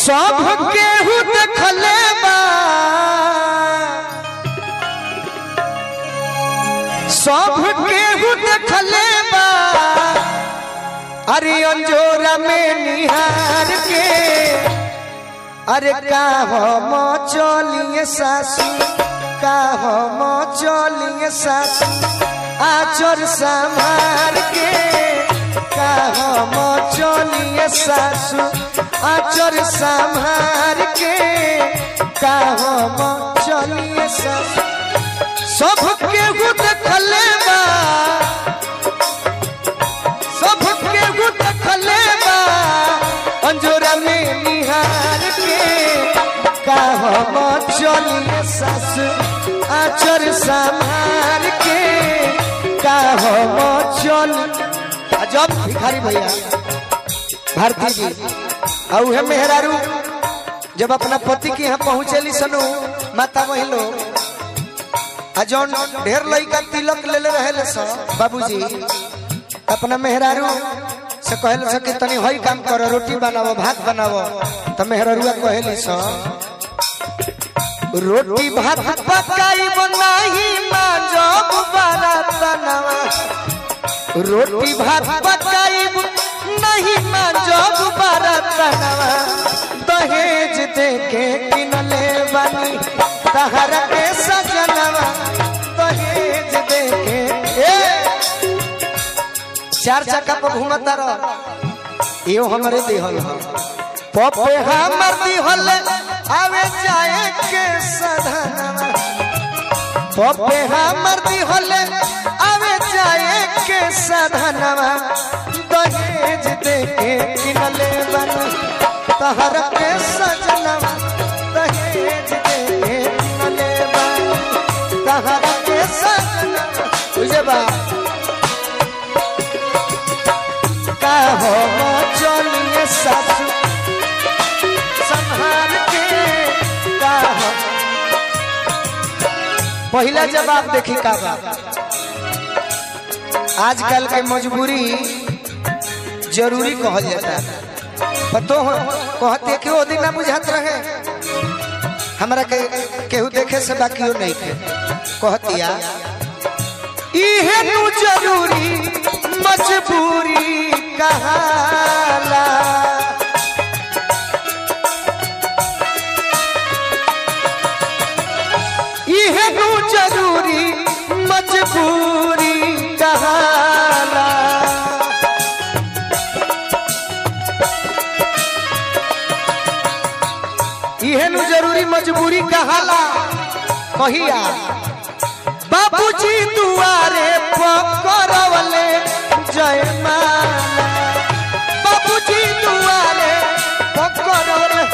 सब केहू देखले बा सब केहू देखले बा अरे अंजोरा में निहार के अरे का हम चलिए सासू का हम चलिए सासू आचर संभार के का हम चलिए सासू आचर संभार के का हम चलिए सासू सब केहू देखले बा सब केहू देखले बा अंजोरा में निहार के का हम चलिए सासू आचर संभार के का हम चल जब भिखारी भैया भारती जी और उहे मेहरारू जब अपना पति के यहाँ पहुँचेली सनु माता वही लोग आ जौन ढेर लइका तिलक लेले रहे सब बाबूजी अपना मेहरारू से कहल से कि तनी हई काम करो रोटी बनावो भात बनावो तो मेहरारुआ कहली सो रोटी भात पकाई बनाही माँ जब बरातनवा रोटी भात पकाई नहीं माँ जब बरातनवा दहेज दे के किनले बनी तहर के सजनवा दहेज दे के ए चार चक्का पर घूमता रह यो हमारे दिहल ह पपे हमर दिहल आवे जाए के सधनवा पपे हमर दिहल आवे जाए के सधनवा दहेज दे के किनले बन तहर के सजनवा दहेज दे के किनले बन तहर के सजनवा तुझे बा का हो चलिए सासू संभाल के का हो पहला जवाब देखी का बा आजकल के मजबूरी जरूरी कहल जाता है पतो हो कहते कि वो दिन ना बुझात रहे हमरा के केहू देखे से बाकी नहीं थे कहतिया इहे नु जरूरी मजबूरी कहाला इहे नु जरूरी मजबूरी कहाला इहे नु जरूरी मजबूरी कहाला कहिया बाबूजी दुआरे पकड़वले जय माला बाबूजी दुआरे पकड़वले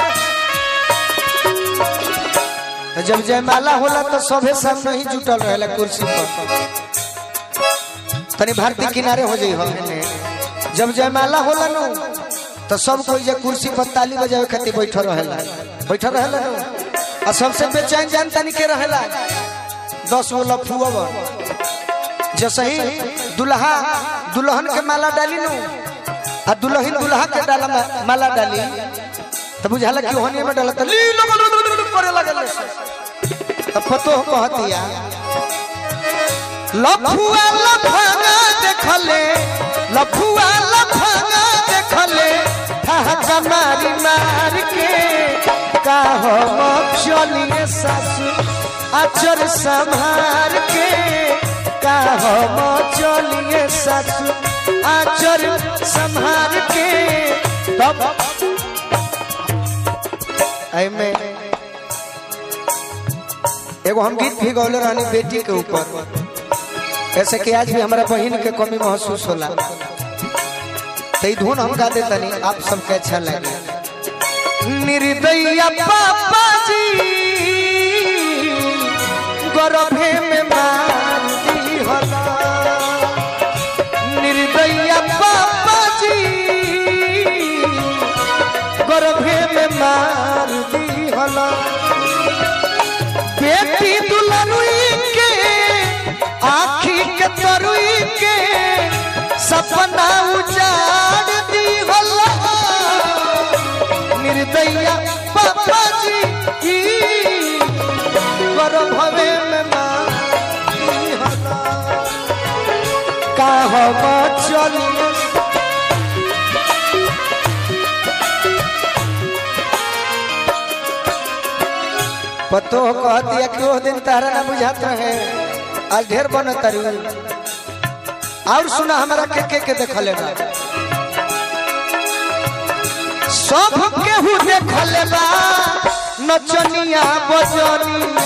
तो जब जयमाला होला तो सभे सामने ही जुटल रहेला कुर्सी पर तनी भारती किनारे हो जाई हो जब जयमाला होला नु तो सब कोई जे कुर्सी पर ताली बजावे खातिर बैठल रहेला बैठल रहेला नु आ सबसे बेचैन जान तनी के रहेला दस गो लफुआ जैसे ही दुल्हा दुल्हन के माला डाली नु आ दुल्हन दुल्हा के डाला मा- माला डाली तो बुझाला कि ओहनी में डाला तो ली लो लो लो लो करे लगल तब पतो कहतिया लफुआ लफाना देखले लफुआ लफाना देखले ठहका मारी मार के का हो चलिए सासू अचर संभार के का हम चलिए सासू अचर संभार के तब एमे एगो हम गीत भी गौले रहनी बेटी के ऊपर ऐसे कि आज भी हमारा बहन के कमी महसूस होला तो ई धुन हम गा देतनी आप सबके अच्छा लगे निर्दया पापा जी गर्भे में मार दी होला निर्दया पापा जी गर्भे में मार दी होला बेटी दुल्हनुई के आखी के तरुई के सपना उजाड़ दी होला निर्दैया पापा जी ई गर्भवे में मारी हला का हम चलिए पतो कह दिया कि वो दिन तारा ना बुझाता है आज ढेर बन तरी और सुना हमारा के के के देखले बा सब केहू देखले बा नचनिया बजनिया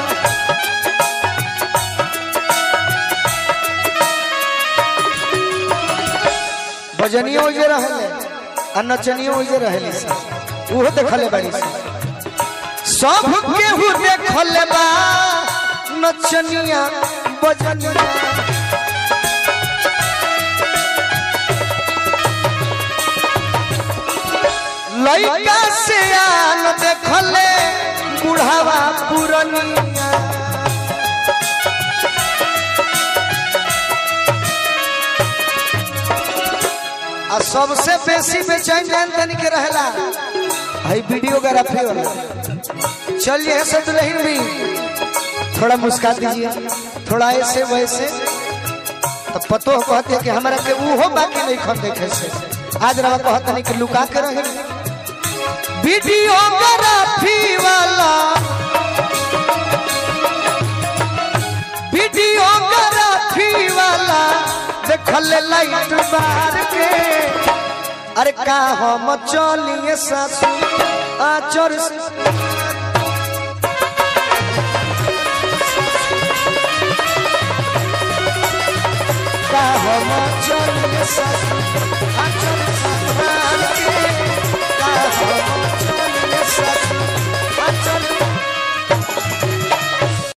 बजनियो जे रहले आ नचनियो जे रहले उहो देखले बाड़ी सी सब केहू देखल बा नचनिया बजनिया लइका से आन देखले बुढ़ावा पुरनिया आ सबसे बेसी बेचैन जान तनी के रहला भाई वीडियोग्राफी वाला चलिए ऐसे दुल्हन भी थोड़ा मुस्का दीजिए थोड़ा ऐसे वैसे तो पतो कहते कि हमारा के वो बाकी नहीं खन देखे से आज रवा कहते नहीं कि लुका के रहे वीडियोग्राफी वाला वीडियोग्राफी वाला देखल लाइट बार के अरे का हम चलिए सासू आचर से का हम चलिए सासू आचर संभाल के